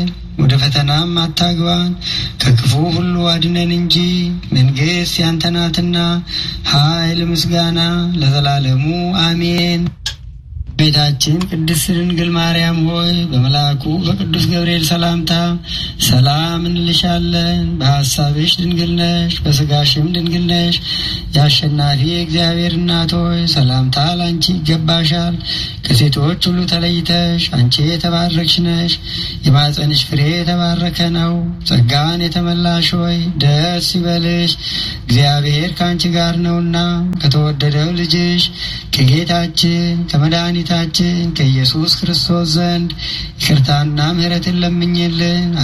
ወደ ፈተናም አታግባን ከክፉ ሁሉ አድነን እንጂ መንግሥት ያንተ ናትና ኃይል፣ ምስጋና ለዘላለሙ አሜን። ቤታችን ቅድስት ድንግል ማርያም ሆይ በመልአኩ በቅዱስ ገብርኤል ሰላምታ ሰላም እንልሻለን። በሐሳብሽ ድንግል ነሽ፣ በሥጋሽም ድንግል ነሽ። የአሸናፊ እግዚአብሔር እናት ሆይ ሰላምታ ላንቺ ይገባሻል። ከሴቶች ሁሉ ተለይተሽ አንቺ የተባረክሽ ነሽ። የማፀንሽ ፍሬ የተባረከ ነው። ጸጋን የተመላሽ ሆይ ደስ ይበልሽ፣ እግዚአብሔር ከአንቺ ጋር ነውና ከተወደደው ልጅሽ ከጌታችን ከመድኃኒታችን ከኢየሱስ ክርስቶስ ዘንድ ይቅርታና ምሕረትን ለምኝልን